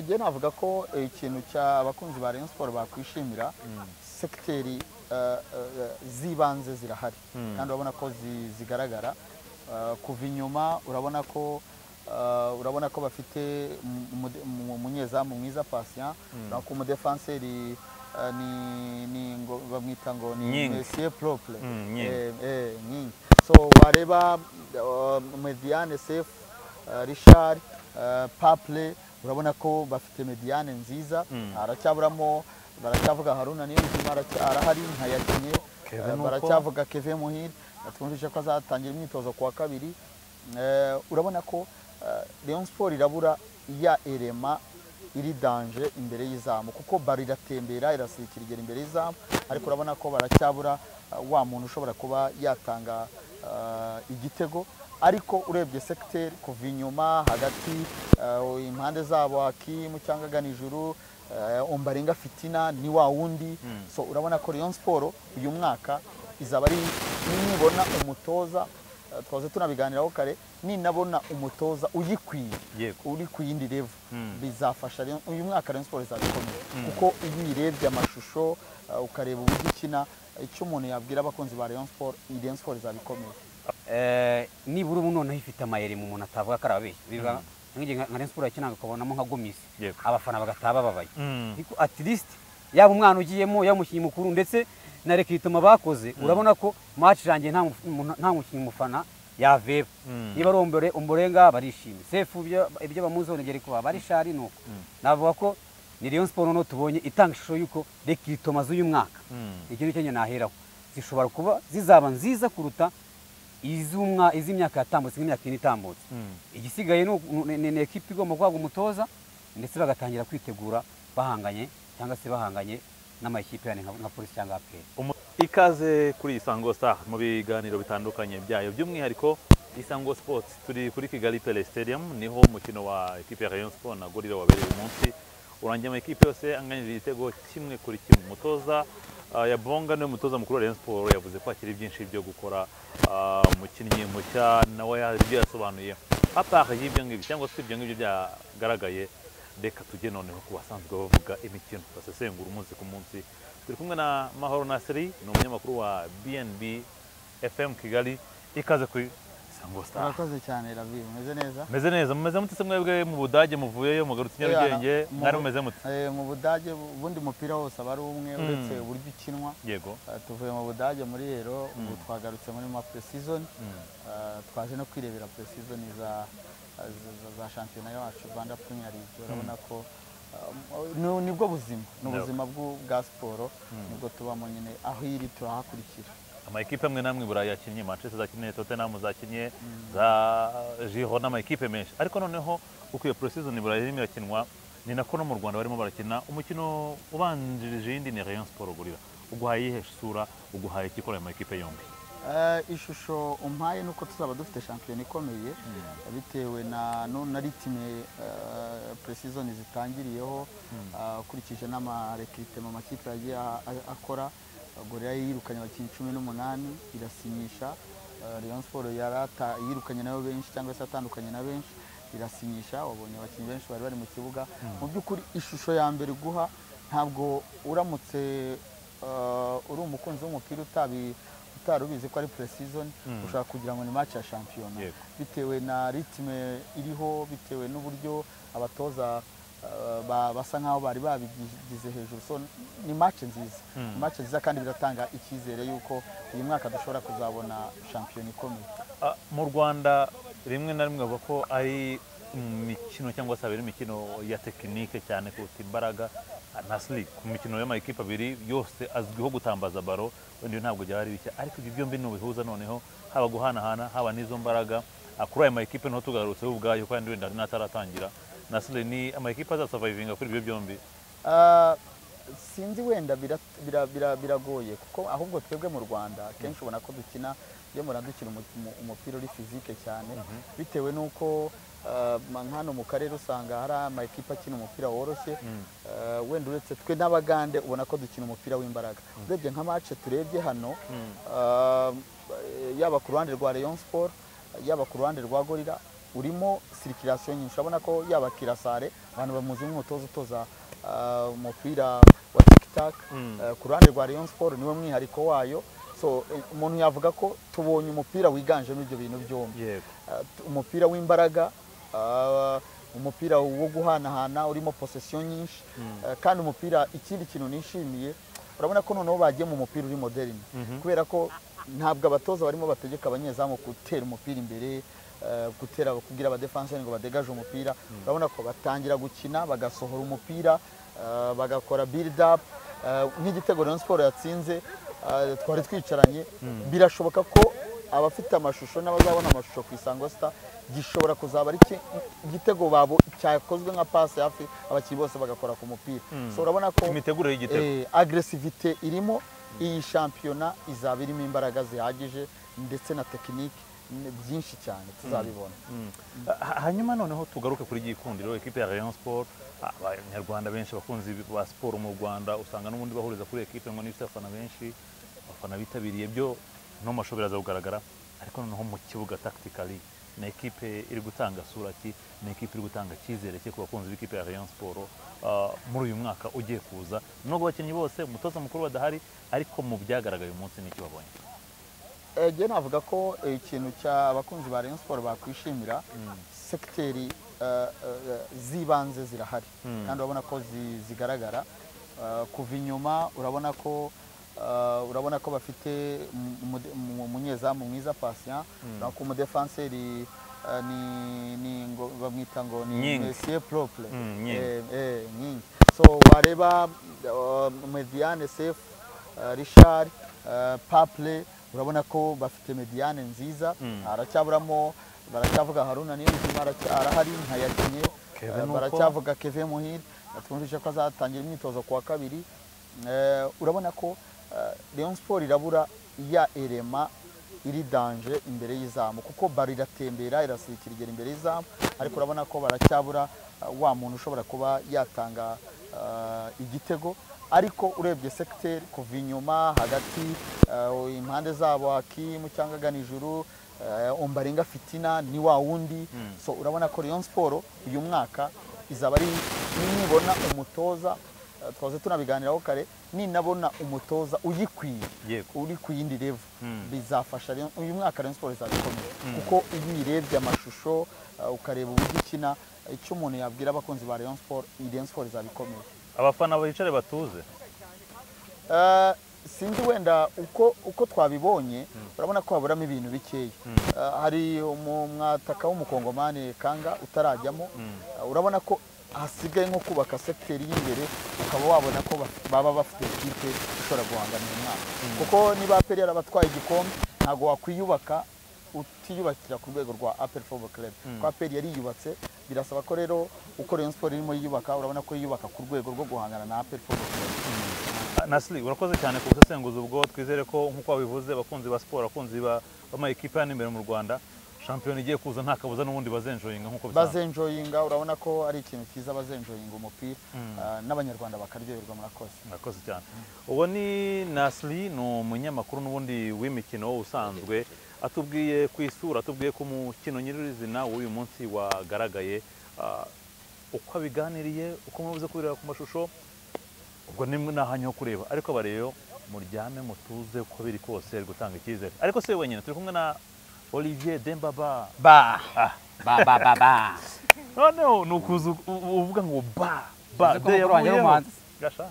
njye navuga ko eh, ikintu cya abakunzi ba Rayon Sport bakwishimira sekiteri eh, eh, z'ibanze zirahari kandi urabona ko zi- zigaragara Eh, kuva inyuma urabona ko eh, urabona ko bafite umu- umude- umu- umunyezamu mwiza Patient urabona ko umudefanseri eh, ni ni ngo bamwita ngo ni Nying. Messier Propre Mm, Nying. Eh, eh, nyingi so wareba uh, mediane safe uh, richard uh, paple urabona ko bafite mediane nziza aracyaburamo baracyavuga haruna niyonzima araca- arahari ntayakinye Kevin Eh, uko? baracyavuga keve muhire twumvise ko azatangira imyitozo ku wa kabiri Eh, urabona ko eh, Rayon Sport irabura ya erema iri danje imbere y'izamu kuko baro iratembera irasirikira igera imbere y'izamu ariko urabona ko baracyabura eh, wa muntu ushobora kuba yatanga eh, igitego ariko urebye sekiteri kuva inyuma hagati eh, impande zabo hakimu cyangwa agana ijuru eh, ombarenga fitina ni wa wundi so urabona ko Rayon Sport uyu mwaka izaba ari nibona umutoza eh, twaze tunabiganiraho kare ninabona umutoza uyikwiye Yego. uri ku yindi level bizafasha Rayon- uyu mwaka Rayon Sport izabikomeza kuko iyo uyirebye amashusho eh, ukareba uburyo ikina icyo umuntu yabwira abakunzi ba Rayon Sport iyi Rayon Sport izabikomeza Eh, nibura ubu noneho ifite amayeri mu muntu atavuga ko ari ababeshyi bivuga nk'igihe nka nka Rayon Sport yakinaga ukabonamo nka gomisi Yego. abafana bagataha bababaye Mm. ariko at least yaba umwana ugiyemo yaba umukinnyi mukuru ndetse na rekitoma bakoze urabona ko match yanjye nta muf- mu- nta mukinnyi mufana yaveba niba ari umbore umborenga barishimye sefu ibyo ibyo bamuzonegere kuba barishari nuko navuga ko ni Rayon Sport noneho tubonye itanga ishusho y'uko rekitoma z'uyu mwaka Mm. iki nicyo naheraho zishobora kuba zizaba nziza kuruta iz'umwa- iz'imyaka yatambutse nk'imyaka ine itambutse igisigaye ni uku- ni ni- ni ekipi igomba guhabwa umutoza ndetse bagatangira kwitegura bahanganye cyangwa se bahanganye n'amakipe yandi nka nka polisi cyangwa aperi Umu- ikaze kuri isango star mu biganiro bitandukanye byayo by'umwihariko isango sports turi kuri kigali pele stadium niho umukino wa ekipe ya rayon sport na gorira wabereye uyu munsi urangiye amakipe yose anganyije igitego kimwe kuri kimwe umutoza ah, ya bonga niwe mutoza mukuru wa rayon sport yavuze ko akiri byinshi byo gukora ah, umukinnyi mushya nawe hari ibyo yasobanuye apart y'ibyo ngibyo cyangwa se ibyo ngibyo byagaragaye reka tujye noneho ku basanzwe bavuga imikino basesengura umunsi ku munsi turi kumwe na mahoro nasiri ni umunyamakuru wa bnb fm kigali ikaze kuri sango star murakoze cyane Ravi umeze neza meze neza mumeze mute se mwebwe mu budage muvuyeyo mugarutse Yeah, nyarugenge mu- mwari mumeze mute Eh, mu budage ubundi umupira wose aba ari umwe uretse uburyo ukinwa yego Eh, tuvuye mu budage muri rero ubu twagarutse muri ma season Eh, twaje no kwirebera season za za- za shampiyona yacu rwanda premier league urabona ko eh, ni- nibwo buzima ni Yego. ubuzima bw'u- bwa siporo nibwo tubamo nyine aho iri turahakurikira amakipe amwe n'amwe i burayi yakinnye manchester zakinnye tottenham zakinnye za jiro n'amakipe menshi ariko noneho ukwiye porosizoni burayi irimo irakinwa ni nako no mu rwanda barimo barakina umukino ubanjirije iyindi ni rayon siporo gurira uguhaye iyihe sura uguhaye ikikorera mu makipe yombi Eh, ishusho umpaye ni uko tuzaba dufite shampiyona ikomeye bitewe na nu- na ritime puresizoni zitangiriyeho eh, ukurikije n'amarekritema amakipe yagiye a- a- akora gorira yirukanye abakinnyi cumi n'umunani irasinyisha eh, Rayon Sport yarata yirukanye nabo benshi cyangwa se atandukanye na benshi irasinyisha wabonye abakinnyi benshi bari bari mu kibuga mu by'ukuri ishusho ya mbere iguha ntabwo uramutse eh, uri umukunzi w'umupira utabi utari ubizi ko ari pre-season ushobora kugira ngo ni match ya shampiyona Yego. bitewe na ritime iriho bitewe n'uburyo abatoza eh, ba- basa nk'aho bari babigize hejuru so ni match nziza Ni match nziza kandi biratanga icyizere y'uko uyu mwaka dushobora kuzabona shampiyona ikomeye Ah, mu rwanda rimwe na rimwe bavuga ko ari imikino cyangwa se abiri imikino ya tekinike cyane kuruta imbaraga ah, na siri ku mikino y'amakipe abiri yose azwiho gutambaza baro undi ntabwo byaba ari bishya ariko ibyo byombi nubihuza noneho haba guhanahana haba n'izo mbaraga Ah, kuri aya makipe niho tugarutseho ubwayo kandi wenda n'ataratangira na siri ni amakipe azasavayivinga kuri ibyo byombi Ah, sinzi wenda bira- bira- bira- biragoye kuko ahubwo twebwe mu rwanda kenshi ubona ko dukina iyo mura dukina umu- umu- umupira uri fizike cyane bitewe n'uko ah, ma- nk'hano mu karere usanga hari amakipe akina umupira woroshye Ah, wenda uretse twe n'abagande ubona ko dukina umupira w'imbaraga urebye nka mace turebye hano ah, yaba ku ruhande rwa Rayon Sport yaba ku ruhande rwa gorira urimo sirikirasiyo nyinshi urabona ko yaba kirasare abantu bamuzi nk'umutoza utoza ah, umupira wa tiktak eh, ku ruhande rwa rayon sport niwe mwihariko wayo so eh, umuntu yavuga ko tubonye umupira wiganjemo ibyo bintu byombi yego Ah, t- umupira w'imbaraga ah, umupira wo guhanahana urimo posesiyo nyinshi ah, kandi umupira ikindi kintu nishimiye urabona ko noneho bagiye mu mupira uri moderini kubera ko ntabwo abatoza barimo bategeka abanyezamu gutera umupira imbere ah, gutera kugira abadefanseri ngo badegaje umupira urabona ko batangira gukina bagasohora umupira ah, bagakora build up Ah, nk'igitego Rayon Sport yatsinze ah, twari twicaranye birashoboka ko abafite amashusho n'abazabona amashusho ku isango sita gishobora kuzaba ari ki- igitego babo cyakozwe nka pasi hafi abakinnyi bose bagakora ku mupira so urabona ko imitegurire y'igitego eh, agresivite irimo iyi shampiyona izaba irimo imbaraga zihagije ndetse na tekinike n- byinshi cyane tuzabibona Mm. Ha- hanyuma noneho tugaruke kuri gikundiro ekipe ya rayon sport ah, abanyarwanda benshi abakunzi ba siporo mu rwanda usanga n'ubundi bahuriza kuri ekipe ngo n'ifite abafana benshi abafana bitabiriye byo no mu mashusho biraza kugaragara ariko noneho mu kibuga tactically ni ekipe iri gutanga sura ki ni ekipe iri gutanga icyizere cye ku bakunzi b'ikipe ya rayon sport ah, muri uyu mwaka ugiye kuza nubwo abakinnyi bose umutoza mukuru badahari ariko mu byagaragaye uyu munsi n'icyo babonye Eh, njye navuga ko eh, ikintu cy'abakunzi ba Rayon Sport bakwishimira sekiteri eh, eh, z'ibanze zirahari kandi urabona ko zi- zigaragara Eh, kuva inyuma urabona ko eh, urabona ko bafite mu- umude- mu- umunyezamu mwiza patient urabona ko umudefanseri eh, ni- ni ngo- bamwita ngo ni Nying. Messier propre Mm, Nying. Eh, eh, nyingi so wareba uh, mediane safe uh, richard uh, paple urabona ko bafite mediane nziza aracyaburamo baracyavuga haruna niyonzima aracya- arahari ntayakinye Kevin Eh, uko? baracyavuga keve muhire twumvise ko azatangira imyitozo ku wa kabiri Eh, urabona ko leon sport irabura iya erema iri danje imbere y'izamu kuko baro iratembera irasirikira igera imbere y'izamu ariko urabona ko baracyabura ah, wa muntu ushobora kuba yatanga ah, igitego ariko urebye sekiteri kuva inyuma hagati ah, impande zabo hakimu cyangwa agana ijuru ah, ombarenga fitina ni wa wundi so urabona ko leon siporo uyu mwaka izaba ari nibona umutoza Uh, twaze tunabiganiraho kare ninabona umutoza uyikwiye Yego. uri ku yindi level bizafasha Rayon- uyu mwaka Rayon Sports izabikomeza kuko iyo uyirebye amashusho uh, ukareba uburyo ikina icyo umuntu yabwira abakunzi ba Rayon Sports iyi Rayon Sports izabikomeza abafana bicare batuze Uh, sinzi wenda uko uko twabibonye urabona ko haburamo ibintu bikeya Uh, hari umu- umwataka w'umukongomani kanga utarajyamo Uh, urabona ko hasigaye nko kubaka sekiteri y'imbere ukaba wabona ko baf- baba bafite ekipe ishobora guhangana uyu mwaka kuko niba aperi yarabatwaye igikombe ntabwo wakwiyubaka utiyubakira ku rwego rwa aperi fobo club kuko aperi yariyubatse birasaba ko rero uko Rayon Sport irimo yiyubaka urabona ko yiyubaka ku rwego rwo guhangana na aperi fobo club Nasli urakoze cyane ku busesenguzi ubwo twizere ko nk'uko wabivuze abakunzi ba siporo abakunzi ba- b'amakipe hano imbere mu rwanda shampiyona igiye kuza nta kabuza n'ubundi bazenjoyinga nk'uko bisanzwe bazenjoyinga urabona ko ari ikintu cyiza bazenjoyinga umupira ah, n'abanyarwanda bakaryoherwa murakoze murakoze cyane uwo ni Nasli ni umunyamakuru n'ubundi w'imikino usanzwe atubwiye ku isura atubwiye ku mukino nyirizina w'uyu munsi wagaragaye ah, uko abiganiriye uko mubuze kubireba ku mashusho ubwo nimwe ni ahanyu ho kureba ariko abareyo muryame mutuze uko biri kose ari gutanga icyizere ariko si we wenyine turi kumwe na olivier dembaba ba ba ba ba ba noneho ni ukuza u- u- uvuga ngo ba ba Uzi ko mukuru wanjye ari umuhanzi? gasha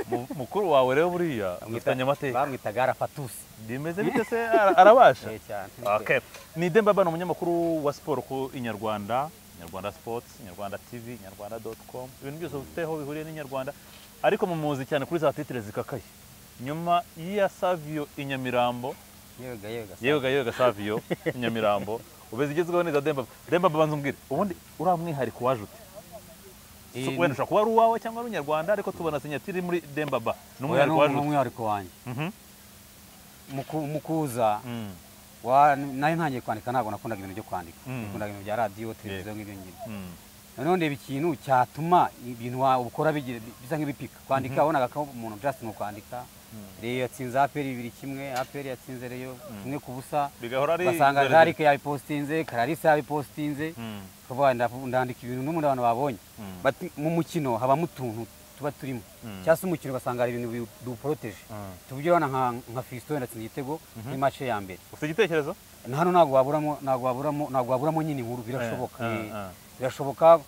Mu- mukuru wawe rero buriya dufitanye amateka bamwitaga arafatusi bimeze bite se Ara- arabasha Eh, cyane Okay. ni dembaba ni umunyamakuru wa siporo ku inyarwanda inyarwanda sports inyarwanda tv inyarwanda com ibintu byose bifite aho bihuriye n'inyarwanda ariko mu muzi cyane kuri za titire zikakaye nyuma ya savio inyamirambo yega yega yewe ga- yewe ga savio inyamirambo ubeze igezweho neza dembaba dembaba banza umbwire ubundi uriya mwihariko waje ute So, wenda ushobora kuba ari uwawe cyangwa ari unyarwanda ariko tubona sinyatiri muri dembaba ni oya ni umwihariko waje ute umwihariko wanjye Mhm. Muku- mukuza Mm. wa- nari ntangiye kwandika ntabwo nakundaga ibintu byo kwandika Mm. nakundaga ibintu bya radiyo televiziyo nk'ibyo ngibyo Mm. noneho ndeba ikintu cyatuma ibintu wa- ukora bigira- bisa nk'ibipika kwandika wabonaga ko umuntu justin ukwandika reyo yatsinze aperi bibiri kimwe aperi yatsinze reyo kimwe ku busa bigahora ari ugasanga inzererezi. jarike yabipositinze kararisa yabipositinze Mm. kuvuga ndavu- ndandika ibintu n'ubundi abantu babonye Mm. Bati- mu mukino habamo utuntu tuba turimo Mm. cyangwa se umukino ugasanga hari ibintu biwu- biwuporoteje Mm. tuvuge urabona nka nka fisito yatsinze igitego muri mace ya mbere ufite igitekerezo na hano ntabwo waburamo ntabwo waburamo ntabwo waburamo nyine inkuru birashoboka eh, Eh, eh. birashoboka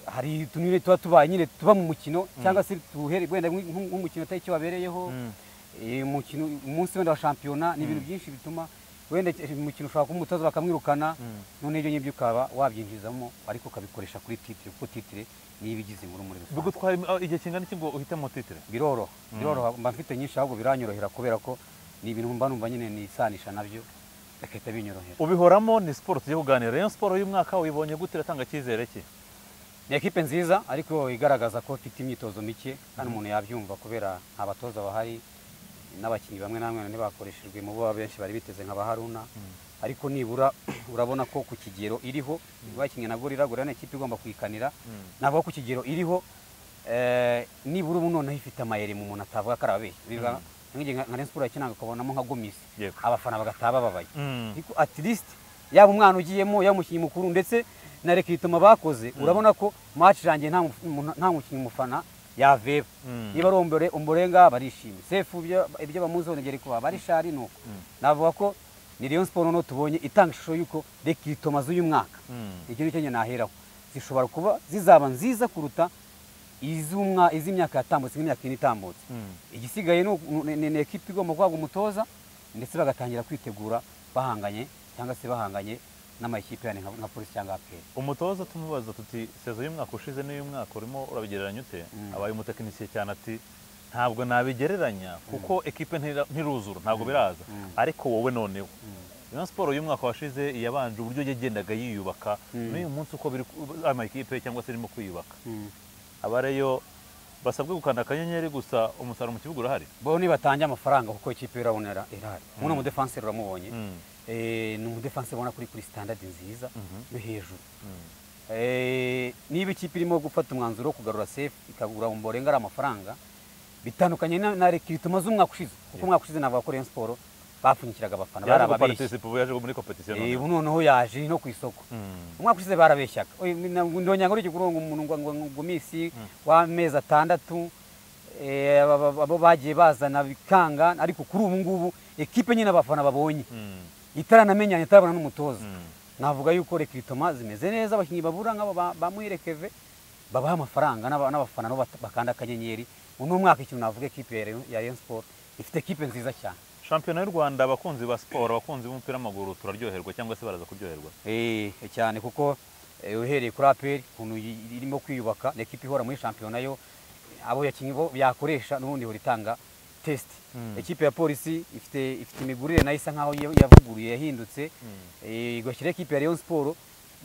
hari utunyure tuba tubaye nyine tuba mu mukino cyangwa se tuhere wenda nk'u- nk'umukino atari cyo wabereyeho Mm. Eh, umukino umunsi wenda wa shampiyona ni ibintu byinshi bituma wenda umukino ushobora kuba umutoza bakamwirukana none ibyo ngibyo ukaba wabyinjizamo ariko ukabikoresha kuri titire kuko titire niyo ibigize inkuru muri rusange bigutwara imi- ah, igihe kingana iki ngo uhitemo titire biroroha biroroha mba mfite nyinshi ahubwo biranyorohera kubera ko ni ibintu mba numva nyine nisanisha nabyo bigahita binyorohera ubihoramo ni siporo tujya kuganira Rayon siporo y'uyu mwaka uyibonye gute iratanga icyizere ki ni ekipe nziza ariko igaragaza ko ifite imyitozo mike kandi umuntu yabyumva kubera nta batoza bahari n'abakinnyi bamwe na bamwe ntibakoreshejwe mu bo benshi bari biteze nka ba haruna ariko nibura urabona ko ku kigero iriho bakinnye na gorira gorira ni ikipe igomba kuyikanira navuga ku kigero iriho eh, nibura ubu noneho ifite amayeri mu muntu atavuga ko ari ababeshyi Bivuga nk'igihe nka Rayon Sports yakinanga ukabonamo nka gomisi Yego. abafana bagataha bababaye Mm. ariko at least yaba umwana ugiyemo yaba umukinnyi mukuru ndetse na rekitoma bakoze urabona ko match irangiye nta muf- umuntu- nta mukinnyi umufana yaveba Mm. niba ari umbore umborenga barishimye sefu ibyo ibyo bamuziho nibyo ari kubaha barishari ni uko navuga ko ni Rayon Sports noneho tubonye itanga ishusho y'uko rekitoma z'uyu mwaka Mm. icyo nicyo nyine naheraho zishobora kuba zizaba nziza kuruta iz'umwa- iz'imyaka yatambutse nk'imyaka ine itambutse Mm. igisigaye ni uku- ni ni ekipi igomba guhabwa umutoza ndetse bagatangira kwitegura bahanganye cyangwa se bahanganye n'amakipe yandi nka nka polisi cyangwa aperi umutoza tumubaza tuti sezo y'umwaka ushize n'uyu mwaka urimo urabigereranya ute abaye umutekinisiye cyane ati ntabwo nabigereranya kuko ekipe ntira- ntiruzura ntabwo biraza ariko wowe noneho Rayon siporo y'umwaka washize yabanje uburyo yagendaga yiyubaka n'uyu munsi uko biri ku- amakipe cyangwa se irimo kwiyubaka abareyo basabwe gukanda akanyenyeri gusa umusaruro mu kibuga urahari bo nibatange amafaranga kuko ikipe irabonera irahari uno mudefanseri uramubonye Mm. Eh, ni umudefanseri ubona kuri kuri sitandadi nziza yo hejuru Mm. Eh, niba ikipe irimo gufata umwanzuro wo kugarura sefu ikagura umborenga ari amafaranga bitandukanye na na rekitoma z'umwaka ushize kuko umwaka ushize navuga ko Rayon Sports bapfunyikiraga abafana bari yaje ababeshyi gupartisipa ubu yaje muri kompetisiyo Eh, noneho ubu noneho yaje no ku isoko Mm. umwaka ushize barabeshyaga Oya, ni- na- ndongera ngo urugero ngo umuntu ngo- ngo- ngo minsi w'amezi atandatu eh, aba- aba- abo bagiye bazana bikanga ariko kuri ubu ngubu ekipe nyine abafana babonye Mm. itaranamenyanye itarabona n'umutoza Mm. navuga yuko rekritoma zimeze neza abakinnyi babura nk'abo ba- ba muyirekeve babaha amafaranga n'aba- n'abafana nabo bat- bakanda akanyenyeri uno mwaka ikintu navuga ekipe ya Rayon- ya Rayon Sports ifite ekipe nziza cyane shampiyona y'u rwanda abakunzi ba siporo abakunzi b'umupira w'amaguru turaryoherwa cyangwa se baraza kuryoherwa Eh, cyane kuko eh, uhereye kuri aperi ukuntu yi- irimo kwiyubaka ni ekipe ihora muri shampiyona yo abo yakinnyi bo yakoresha n'ubundi ihora itanga tesiti ekipe ya polisi ifite ifite imigurire nayo isa nkaho ya- yavuguruye yahindutse Eh, igashyira ekipe ya Rayon Sports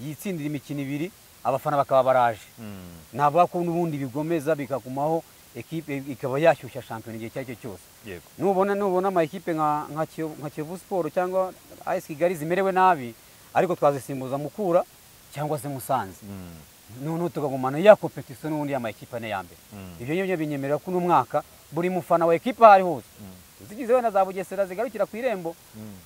yitsindira imikino ibiri abafana bakaba baraje Mm. navuga ko n'ubundi bigomeza bikagumaho ekipe ikaba yashyushya shampiyona igihe icyo ari cyo cyose yego nubona nubona amakipe nka nka Kiyo- nka Kiyovu Sport cyangwa AS Kigali zimerewe nabi ariko twazisimbuza Mukura cyangwa se Musanze Mm. noneho tukagumana ya competition n'ubundi y'amakipe ane ya mbere Mm. ibyo ngibyo binyemerera ko uno mwaka buri mufana wa ekipe aho ari hose zigize wenda za Bugesera zigarukira ku irembo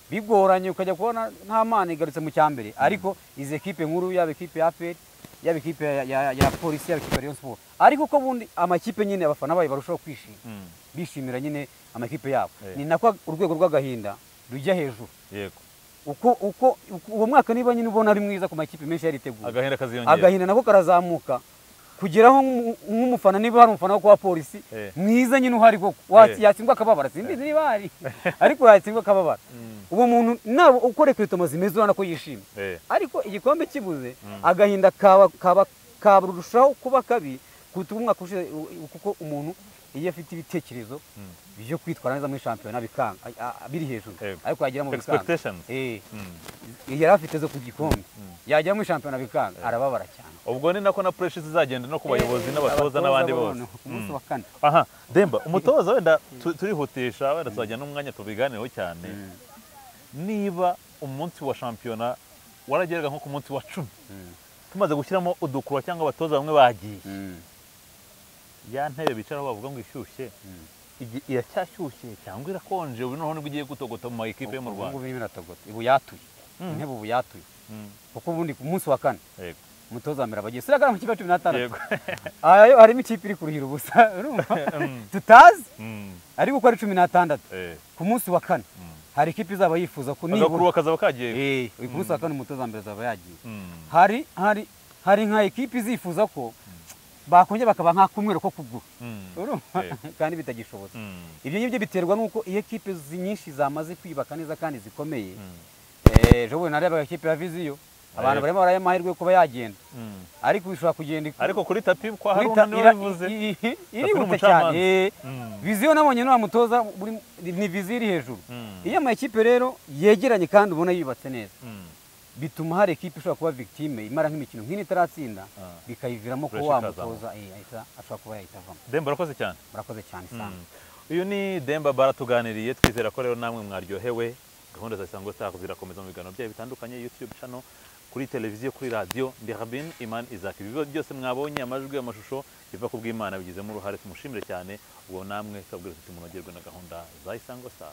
bigoranye ukajya kubona nta mana igarutse mu cyambere ariko izi ekipe nkuru yaba ekipe ya APR yaba ekipe ya, ya, ya polisi yaba ekipe ya Rayon Sport ariko ko bundi amakipe nyine abafana bayo barushaho kwishima Mm. bishimira nyine amakipe yabo Eh. ni nako urwego rw'agahinda rujya hejuru yego uko uko uko- uwo mwaka niba nyine ubona ari mwiza ku makipe menshi yariteguye agahinda kaziyongera agahinda nako karazamuka kugeraho nk'umu- nk'umufana niba hari umufana wo kuba polisi Eh. mwiza nyine uhari koko Eh. Wa- yatsindwa akababara simbizi niba hari ariko yatsindwa akababara uwo muntu naba ukora kiritomo zimeze urabona ko yishimye Eh. ariko igikombe kibuze agahinda kaba kaba kaburushaho kuba kabi kuruta umwaka ushize u- u- kuko umuntu iyo afite ibitekerezo byo kwitwara neza muri shampiyona bikanga a- a- biri hejuru Yego. ariko yagera mu bikanga expectations Eh, Mm. yari afite zo ku gikombe yagera muri shampiyona bikanga arababara cyane ubwo ni nako na pressure zizagenda no ku bayobozi n'abatoza n'abandi bo bose noneho, ku munsi wa kane aha demba umutoza wenda tu- turihutisha wenda tuzajya n'umwanya tubiganireho cyane niba umunsi wa shampiyona warageraga nko ku munsi wa cumi tumaze gushyiramo udukura cyangwa abatoza bamwe bagiye Mm. ya ntebe bicaraho bavuga ngo ishyushye Mm. igi- iracyashyushye cyangwa irakonje ubu noneho nibwo igiye gutogota mu ma ekipe yo mu Ubu rwanda ngubu irimo iratogota ubu yatuye Mm. intebe ubu yatuye Mm. kuko ubundi ku munsi wa kane Yego. umutoza mbere abagiye sirakana mu kipe ya cumi n'atandatu Yego. aha yo harimo ikipe iri kuruhira ubusa urumva Mm. tutazi Mm. ariko uko ari cumi n'atandatu Eh. ku munsi wa kane Mm. hari ikipe izaba yifuza ko agakuru nibura bakazaba kagiye Eh, uyu ku munsi wa kane umutoza mbere azaba yagiye Mm. hari hari hari nka ekipe izifuza ko bakongera bakaba nk'akumwero ko kugura Mm. urumva Eh. kandi bitagishobotse Mm. ibyo ngibyo biterwa n'uko iyo ekipe zi- nyinshi zamaze kwiyubaka neza kandi zikomeye Mm. Eh, ejo bundi narebaga ekipe ya viziyo abantu Yego. barimo baraha amahirwe yo kuba yagenda Mm. ariko bishobora kugenda iku- ariko kuri tapi kwa hari guhita undi ira- wabivuze i- i- Takwiye irihuta umucamanza. cyane Eh, Mm. viziyo nabonye nta mutoza buri- ni viziyo iri hejuru Mm. iyo ama ekipe rero yegeranye kandi ubona yubatse neza Mm. bituma hari ekipe ishobora kuba victime imara nk'imikino nk'ine itaratsinda Ah. bikayiviramo ko Kureshya wa ikazamo. mutoza eh, ahita- ashobora kuba yahita avamo demba urakoze cyane murakoze cyane Mm. isanga uyu ni demba baratuganiriye twizera ko rero namwe mwaryohewe gahunda za isango star zirakomeza mu biganiro byayo bitandukanye youtube channel kuri televiziyo kuri radiyo ndirabin iman isaac ibibazo byose mwabonye amajwi amashusho biva ku bw'imana bigizemo uruhare tumushimire cyane ubwo namwe twabwira tuti munogerwe na gahunda za isango star